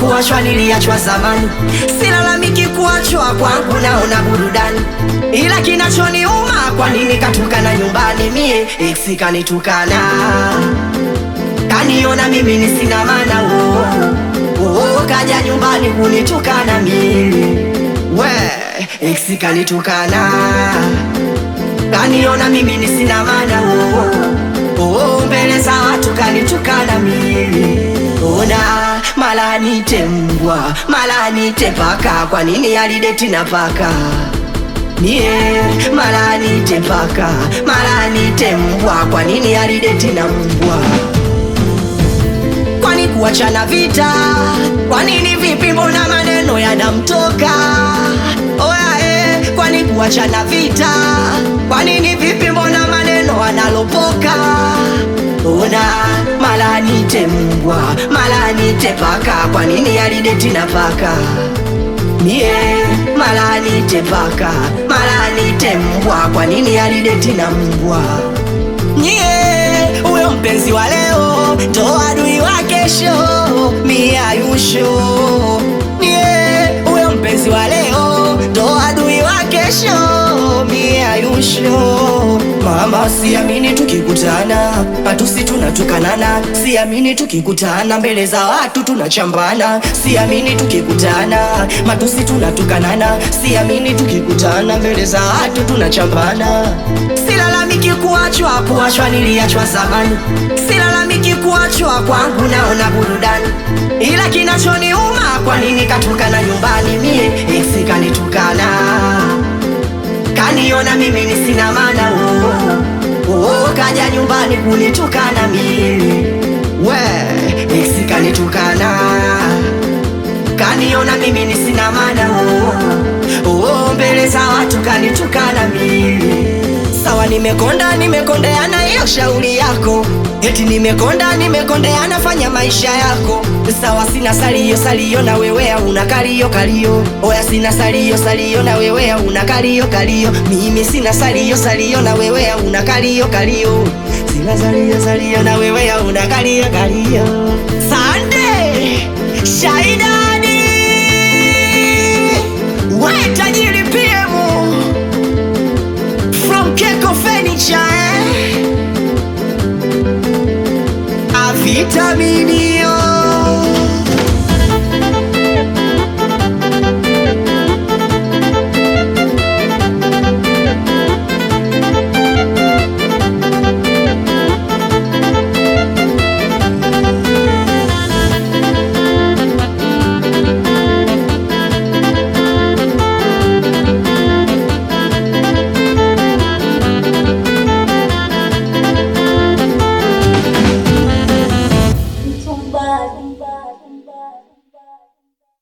kuachwa niliachwa zamani, silalamiki kuachwa kwangu, naona burudani, ila kinachoniuma kwa nini katukana nyumbani, mie ex kanitukana, kaniona mimi ni sina maana oh, oh, kaja nyumbani kunitukana mimi we ex kanitukana, kaniona mimi ni sina maana oh, oh, mbele za watu kanitukana mimi ona mala nite mbwa mala nite paka, kwa nini alideti na paka mie mala nite paka mala nite mbwa, kwa nini alideti na mbwa kwani kuachana vita? Kwa nini vipi? Mbona maneno yanamtoka? Oya eh, kwani kuachana vita? Kwa nini vipi? Mbona maneno analopoka? Ona mala nite mbwa mala nite paka, kwa nini alideti na paka? Mie mala nite paka mala nite mbwa, kwa nini alideti na mbwa? Nyie huyo mpenzi wa leo ndo adui wa kesho, mie ayusho. Nyie huyo mpenzi wa leo ndo adui wa kesho, mie ayusho. Mama, siamini tukikutana matusi tunatukanana, siamini tukikutana mbele za watu tunachambana, siamini tukikutana matusi tunatukanana, siamini tukikutana mbele za watu tunachambana. Silalamiki kuachwa, kuachwa niliachwa zamani, silalamiki kuachwa kwangu, naona burudani, ila kinachoniuma kwa nini katukana nyumbani, mie ex kanitukana kaniona mimi ni sina maana oh, oh, kaja nyumbani kunitukana mimi we ex kanitukana kaniona mimi ni sina maana oh, oh, mbele za watu kanitukana mimi sawa, nimekonda nimekondeana, hiyo shauri yako. Eti nimekonda nimekondeana, fanya maisha yako sawa. Sina salio salio na wewe una kalio kalio, oya sina salio salio na wewe una kalio kalio, mimi sina salio salio na wewe una kalio kalio, sina salio salio na wewe una kalio kalio. Sande Shaidani, we tajiri PM from Keko Furniture eh? A vitaminio